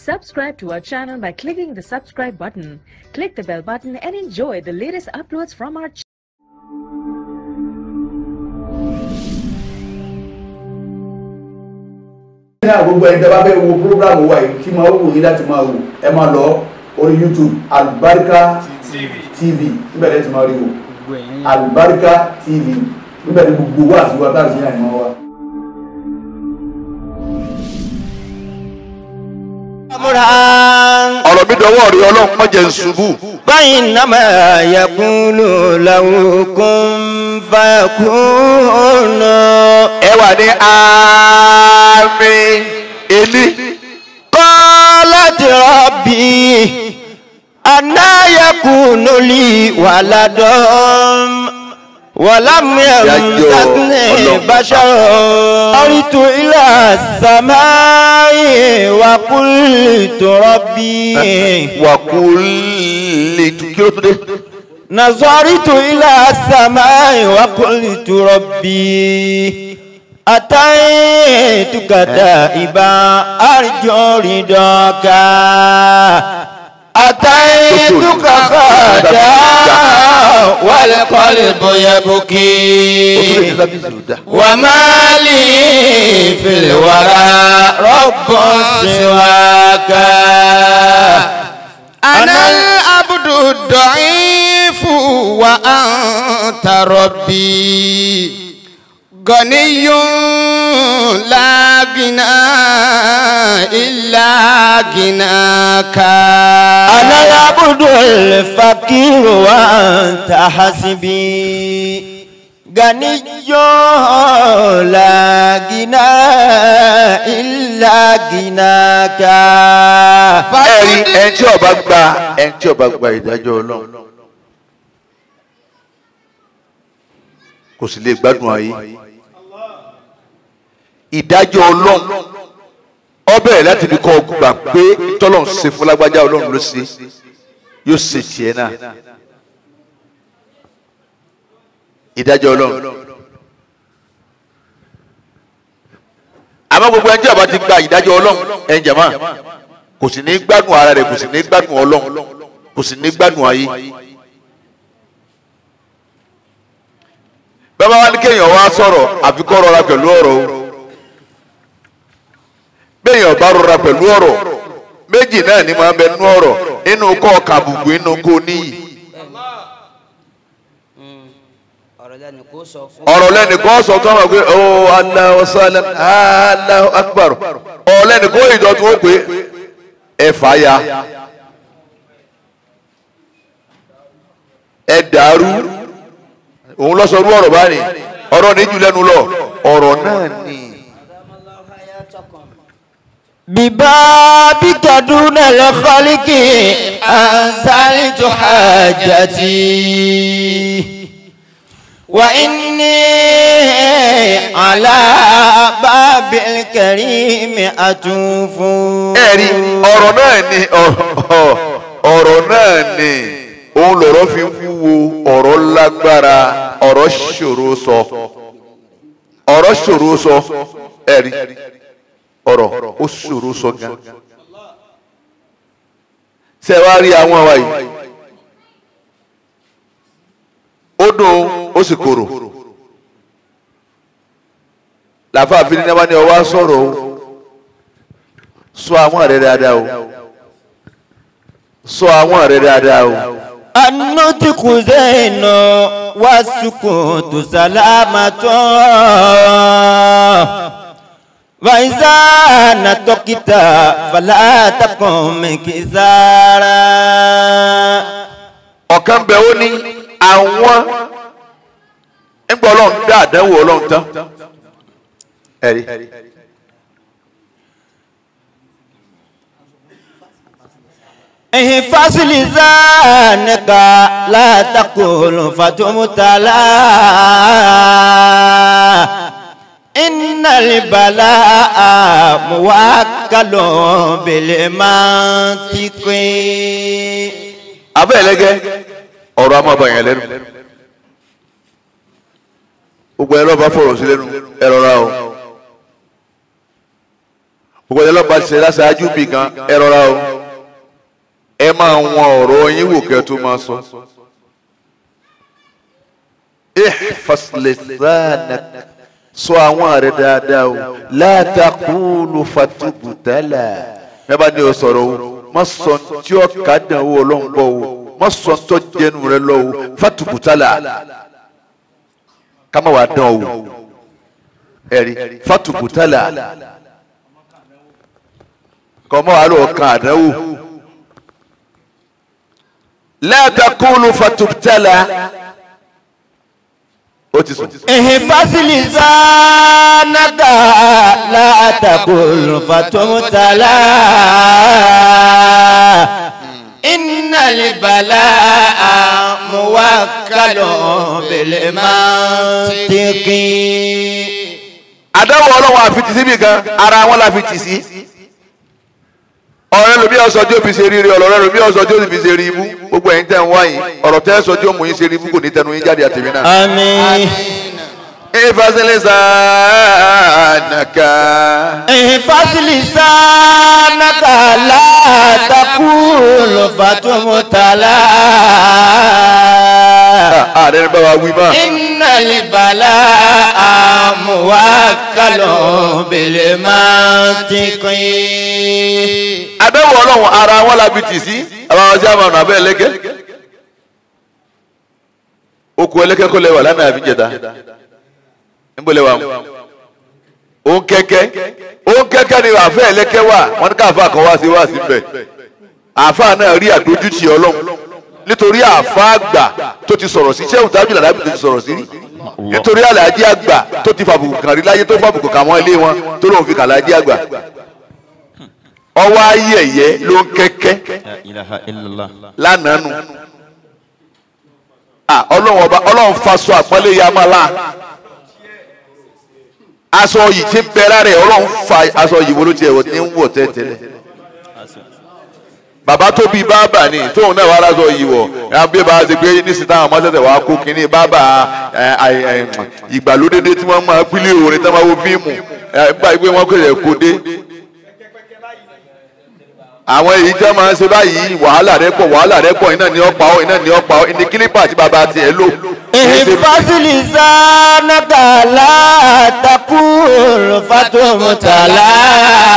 Subscribe to our channel by clicking the subscribe button. Click the bell button and enjoy the latest uploads from our channel. ní àgbogbo ẹni tẹ́ bá fẹ́ wo programu wa yìí tí máa wù yín láti máa wò ẹ máa lọ orí youtube albarika tv níbẹ̀ lẹ́yìn tí máa rí wò albarika tv níbẹ̀ ní gbogbo wa àti wa tá a sì yàn ìmọ̀ wa. ọ̀rọ̀ mi dọwọ́ rí ọlọ́run má jẹ́ n ṣubú. فإنما يقول له كن فيكون ẹ wà ní àmín ẹni. قالت ربي أنا يكون لي ولد ولم يمسسني بشر قلت إلى السماء وقلت ربي wàkúlì kí ló tún dé. نظرت إلى السماء وقلت ربي أتيتك تائبا أرجو رضاك أتيتك خادا والقلب يبكي وما لي في الورى رب سواك أنا العبد الضعيف وأنت ربي غني لا غنى إلا غناك أنا العبد الفقير وأنت حسبي غني لا غنى إلا غناك ẹ̀rí ẹni tí ọba gba ẹni tí ọba gba ìdájọ́ ọlọ́run kò sì lè gbádùn ayé ìdájọ́ ọlọ́run ọbẹ̀ láti fi kọ́ gbà pé tọ́lọ́run ṣe fún lágbájá ọlọ́run ló ṣe yóò ṣe tiẹ̀ náà ìdájọ́ ọlọ́run àmọ́ gbogbo ẹni tí ọba ti gba ìdájọ́ ọlọ́run ẹ̀yin jàmá kò sì ní gbádùn ara rẹ̀ kò sì ní gbádùn ọlọ́run kò sì ní gbádùn ayé. bẹ́ẹ̀ bá wá ní kéèyàn wá sọ̀rọ̀ àfi kó rọra pẹ̀lú ọ̀rọ̀ o béèyàn bá rọra pẹ̀lú ọ̀rọ̀ méjì náà ni máa ń bẹ nú ọ̀rọ̀ nínú kọ́ ọ̀ka àbùkù nínú kó níyì ọ̀rọ̀ lẹ́nìkan sọ tó wà pé ó Allahu sálẹ̀ Allahu akbar ọ̀rọ̀ lẹ́nìkan ìdọ̀tún ó pé ẹ fà ya ẹ dàrú òun lọ sọ rú ọ̀rọ̀ báyìí ọ̀rọ̀ ní jù lẹ́nu lọ ọ̀rọ̀ náà ni. ببابك دون الخلق أنزلت حاجتي وإني على باب الكريم أطوف ẹ̀rí ọ̀rọ̀ náà ni ọ̀rọ̀ náà ni òun lọ̀rọ̀ fi ń wúwo ọ̀rọ̀ lágbára ọ̀rọ̀ ṣòro sọ ọ̀rọ̀ ṣòro sọ ẹ̀rí ọ̀rọ̀ ó ṣòro sọ gan ṣe wá rí àwọn àwa yìí ó dùn ó sì korò làfààfin ní wọ́n ní ọwọ́ sọ̀rọ̀ o sọ àwọn rẹ dáadáa o sọ àwọn rẹ dáadáa o. النطق زين والسكوت سلامة وإذا نطقت فلا تقم كسارا ọ̀kan bẹ̀ ó ní àwọn ńgbà ọlọ́run dá àdánwò ọlọ́run tán ẹ̀rí. احفظ لسانك لا تقول فتمتلا إن البلاء موكل بالمنطق abẹ́ ẹlẹ́gẹ́ ọ̀rọ̀ a máa bá yẹn lẹ́nu gbogbo ẹ lọ́ba fọ̀rọ̀ sí lẹ́nu ẹ rọra o gbogbo ẹ̀dá lọ́ba ṣe láṣáájú bì gan ẹ rọra o ẹ máa wọn ọ̀rọ̀ yín wò kẹ́ tó máa sọ. ihfas lisanak sọ àwọn àrẹ dáadáa o la taqulu fatubtala ẹ bá ní o sọ̀rọ̀ o má sọ tí ó ká dàn o ọlọ́run bọ̀ o má sọ tó jẹnu rẹ lọ o fatubtala ká má wàá dán o ẹ̀rí fatubtala kọ́mọ́ àlọ́ kan àdánwò la taqulu fatubtala ó ti sùn. احفظ لسانك لا تقل فتمتلى إن البلاء موكل بالمنطق àdáwọ̀ ọlọ́wọ́ àfitì síbi kan ara wọn la fi tì sí ọ̀rẹ́ lomi ọ̀sọ́ tí ó fi ṣe rírì ọ̀rẹ́ lomi ọ̀sọ́ tí ó fi ṣe rí ibú gbogbo ẹ̀yin tẹ̀ ń wá yìí ọ̀rọ̀ tẹ́ sọ tí ó mú yín ṣe rí ibú kò ní tẹnu yín jáde àtẹ̀mí náà. آمين ìfàsílẹ̀ sànàkà. احفظ لسانك لا تقول فتمتلى ààrẹ ní bàbá wí máa. إن البلاء موكل بالمنطق àdáwọ̀ ọlọ́wọ́ ara wọn la fi tì sí àwọn ọjà máa nà bẹ́ẹ̀ lẹ́kẹ́. okùn ẹlẹ́kẹ́ kọ́ lẹ́wà lánàá àbí jẹta níbo lẹ́wà mu. òun kẹ́kẹ́ òun kẹ́kẹ́ ni àfẹ́ ẹlẹ́kẹ́ wà wọ́n ní káfá kan wá sí wá sí bẹ̀. àfá náà rí àdójútì ọlọ́run nítorí àfá àgbà tó ti sọ̀rọ̀ sí sẹ́wọ̀n tábìlì àlábì tó ti sọ̀rọ̀ sí rí nítorí àlàájì àgbà tó ti fàbùkù kàn rí láyé tó fàbùkù kà wọ́n ilé wọn tó lóun fi kàn láàjì àgbà ọwọ́ ayé ẹ̀yẹ ló ń kẹ́kẹ́ لا إله إلا الله lánàá nù Ah, ọlọ́run ọba ọlọ́run faṣọ àpọ́nlé ya máa la aṣọ yìí ti bẹ lára ẹ̀ ọlọ́run fa aṣọ yìí wo ló tiẹ̀ wọ̀ ní wọ̀ tẹ́tẹ́lẹ̀ bàbá tó bí bábà ni tóun náà wà láṣọ yìí wọ̀ ẹ̀ bí bàbá ti gbé nísìsiyìí táwọn ọmọ ṣẹ̀ṣẹ̀ wàá kó kínní bábà ẹ̀, ẹ̀, ẹ̀, ìgbàlódédé tí wọ́n máa pílẹ̀ orin tí wọ́n máa wo fíìmù ẹ̀, nígbà pé wọ́n kọ̀ kó dé àwọn èyí tí wọn máa ń ṣe báyìí wàhálà rẹ pọ̀ wàhálà rẹ pọ̀ iná ni ọpa ọ iná ni ọpa ọ ìní kílípà tí bàbá tiẹ̀ lò. احفظ لسانك لا تقول فتمتلى